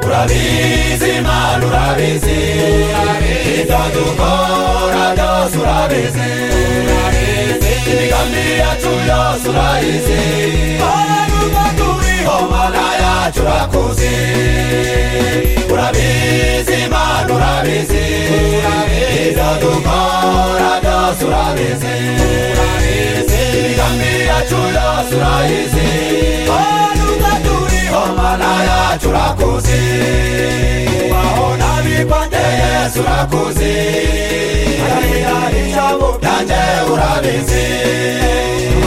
urabizi mana urabizi ibyo dukora byose urabizi imigambi yacu yose urayizi ahantu turiho mana yacu urakuzi urabizi mana urabizi ibyo dukora byose urabizi imigambi yacu yose urayizi ahantu turiho mana yacu urakuzi ubaho n'abipande yesu urakuzi arahira ijambo ryanjye urabizi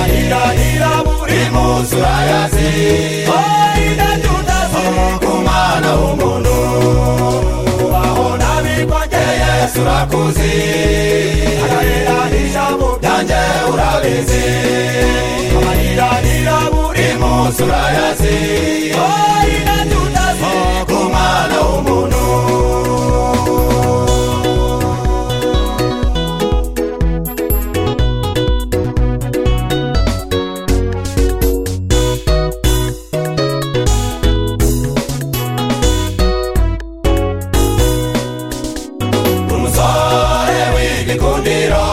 arahira irabu rimuzi urayazi arahira tudazi ku mwana w'umuntu ubaho n'abipande yesu urakuzi arahira ijambo ryanjye urabizi arahira irabu rimuzi urayazi arahira tudazi ku mwana w'umuntu umusore w'igikundiro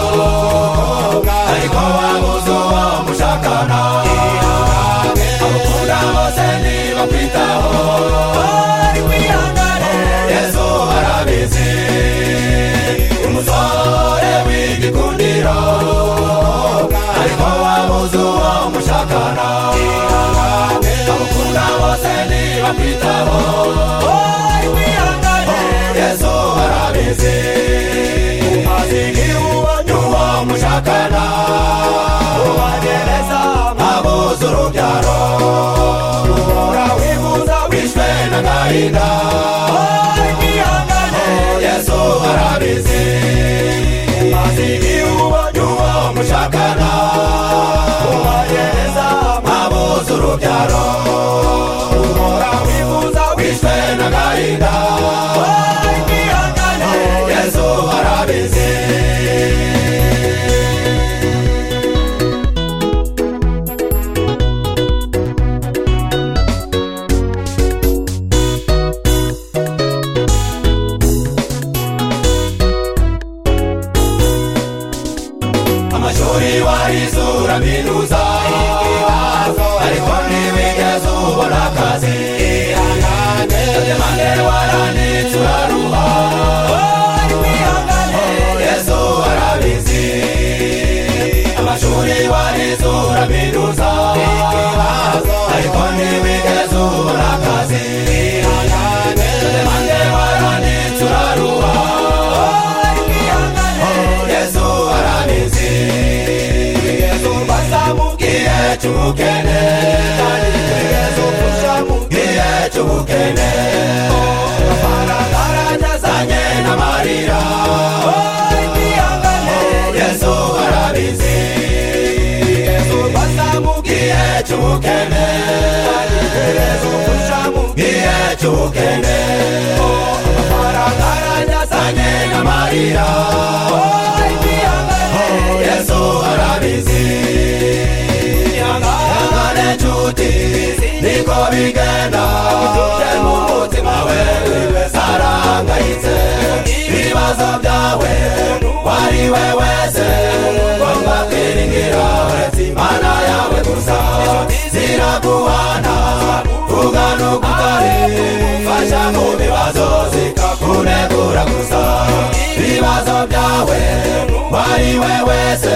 ariko wabuze uwo mushakana abakunda bose ntibakwitaho yesu arabizi umusore w'igikundiro ariko wabuze uwo mushakana abakunda bose ntibakwitaho yesu arabizi umaze igihugu uwo mushakana ubagereza abuze urubyaro uhora wifuza wishwe n'agahinda yesu arabizi umaze igihugu uwo mushakana ubagereza abuze urubyaro uhora wifuza wishwe n'agahinda yesu arabizi amashuri warize uraminuza ariko ntibigeze ubona akazi demande waranitse uraruha yesu arabizi amashuri warize uraminuza ariko ntibigeze ubona akazi demande waranitse uraruha yesu arabizi yesu basamubwiye cy'ubukene yesu mfushamubwiye cy'ubukene amafaranga aranyazanye n'amarira yesu arabizi yesu basamubwiye cy'ubukene yesu mfushamubwiye cy'ubukene amafaranga aranyazanye n'amarira yesu arabizi yangane nshuti niko bigenda uje mu mutima we sarangayitse ibibazo byawe wari we wese ngomba kwiringira uretse imana yawe gusa ziraguhana ugana ukutare fasha mu bibazo zikakunegura gusa ibibazo byawe wari we wese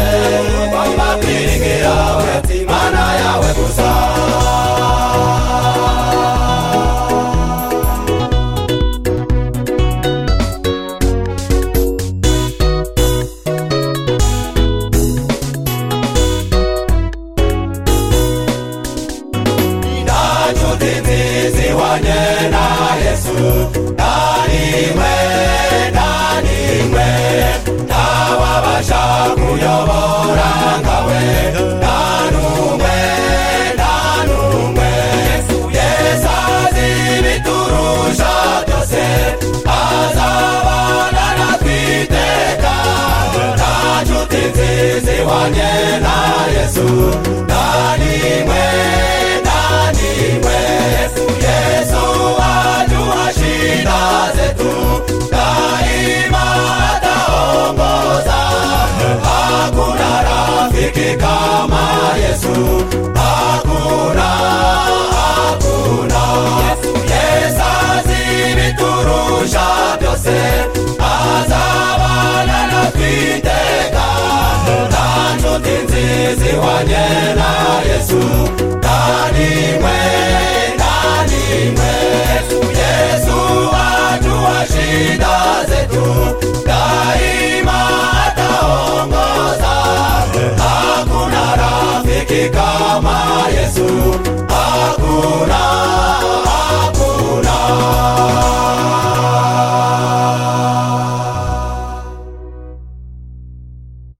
ngomba kwiringira uretse imana yawe gusa ntanshuti nziza ihwanye na yesu ntanimwe ntanimwe ntababasha kuyobora nkawe ntanumwe ntanumwe yesu azi ibiturusha byose azabana natwiteka nta nshuti nziza ihwanye na yesu ntanimwe ntanimwe yesu yesu aduhashira Yesu hakuna hakuna Yesu azibiturusha byose azabana natwiteka nta nshuti nziza ihwanye na Yesu nta nimwe nta nimwe Yesu